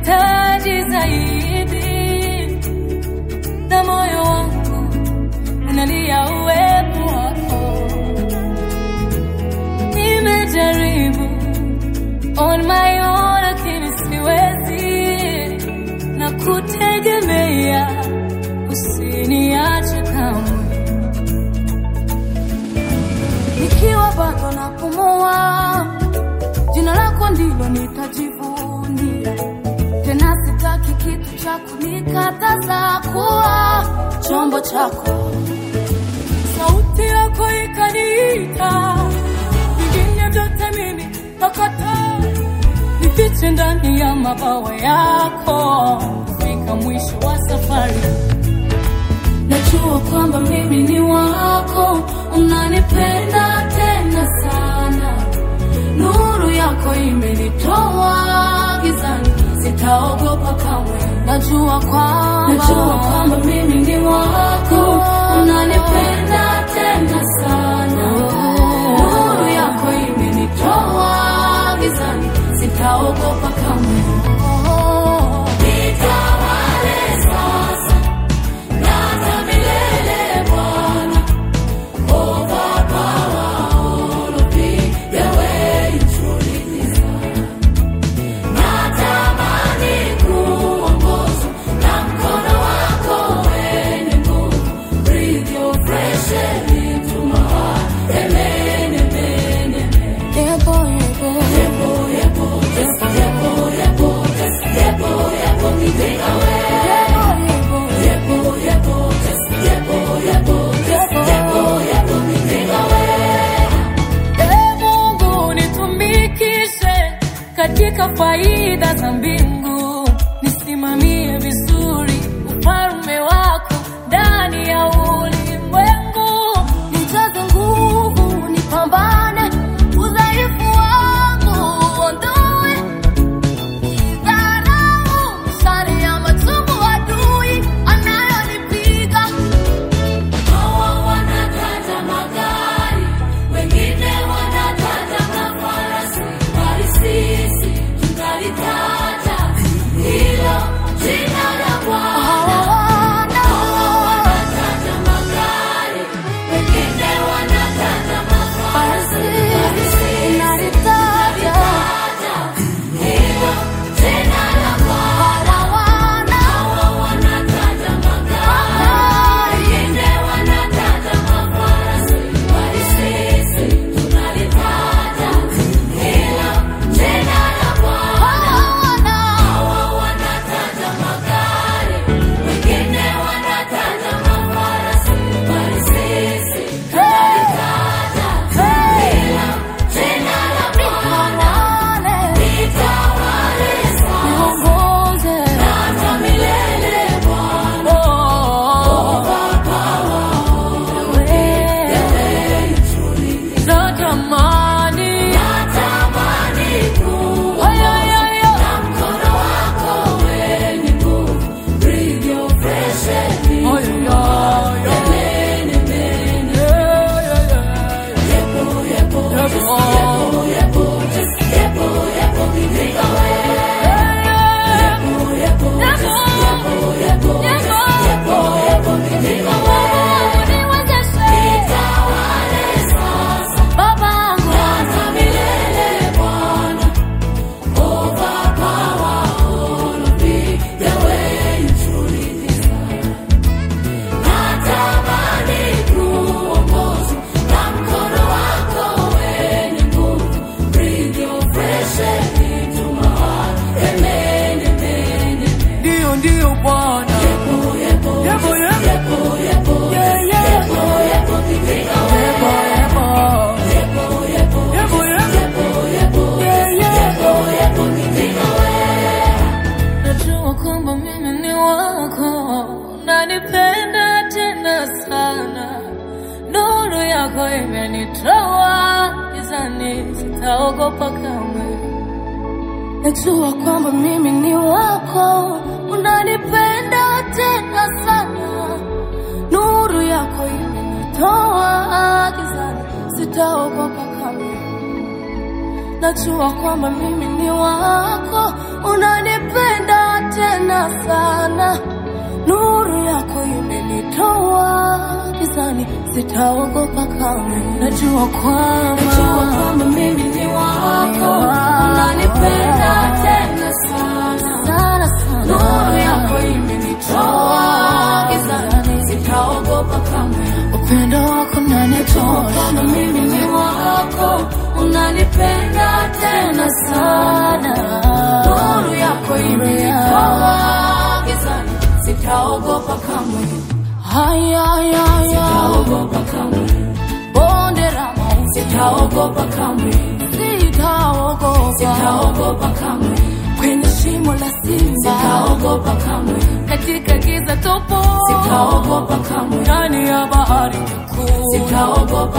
nakuhitaji zaidi, na moyo wangu unalia uwepo wako. Nimejaribu on my own, lakini siwezi, na kutegemea, usiniache kamwe. Nikiwa bado napumua, jina lako ndilo nitajivunia. Tena sitaki kitu cha kunikataza kuwa chombo chako. Sauti yako ikaniita, vingine vyote mimi nakataa, nifiche ndani ya mabawa yako, kufika mwisho wa safari. Najua kwamba mimi ni wako, unanipenda tena sana. Nuru yako imenitoa gizani, sitaogopa kamwe. Najua kwamba najua kwamba mimi ni wako, unanipenda tena sana. Nuru yako imenitoa gizani, sitaogopa kamwe. Nitawale sasa na hata milele Bwana. Ee Mungu nitumikishe katika faida za mbingu, nisimamie vizuri ufalme wako ndani ya ulimwengu, nijaze nguvu, nipambane udhaifu wangu uondoe, idharau mishale ya machungu adui anayonipiga Hawa wanataja magari, wengine wanataja mafarasi, bali sisi tunalitaja hilo jina la Bwana. Hawa wanataja magari, wengine wanataja mafarasi, bali sisi tunalitaja hilo jina la Bwana. Hawa wanataja magari, wengine wanataja mafarasi, bali sisi tunalitaja hilo jina la Bwana. Hawa wanataja magari, wengine wanataja mafarasi, bali sisi tunalitaja hilo jina la Bwana. Nitawale sasa na hata milele Bwana. Natamani Ay, ay, ay, ay. Ay, ay, ay. Yeah, yeah, yeah. Yepo. Ndio, ndio Bwana. Yepo, yepo. Yeah, yeah. Yepo, yepo. Yepo, yepo. Yeah, yeah. Najua kwamba mimi ni wako, unanipenda tena sana. Nuru yako imenitoa gizani, sitaogopa kamwe. Najua kwamba mimi ni wako, unanipenda tena sana. Nuru yako imenitoa gizani, sitaogopa kamwe. najua kwamba mimi ni wako, unanipenda tena sana. Nuru yako imenitoa gizani, sitaogopa kamwe. Najua kwamba najua kwamba mimi ni wako, unanipenda tena sana sana sana. Nuru yako imenitoa gizani, sitaogopa kamwe. Upendo wako unanitoa kama mimi ni wako, unanipenda tena sana. Nuru yako imenitoa gizani, sitaogopa kamwe. Haya, haya, haya. Sitaogopa kamwe. Bonde la mauti. Sitaogopa kamwe. Sitaogopa. Sitaogopa kamwe. Kwenye shimo la simba. Sitaogopa kamwe. Katika giza topo. Sitaogopa kamwe. Ndani ya bahari kuu. Sitaogopa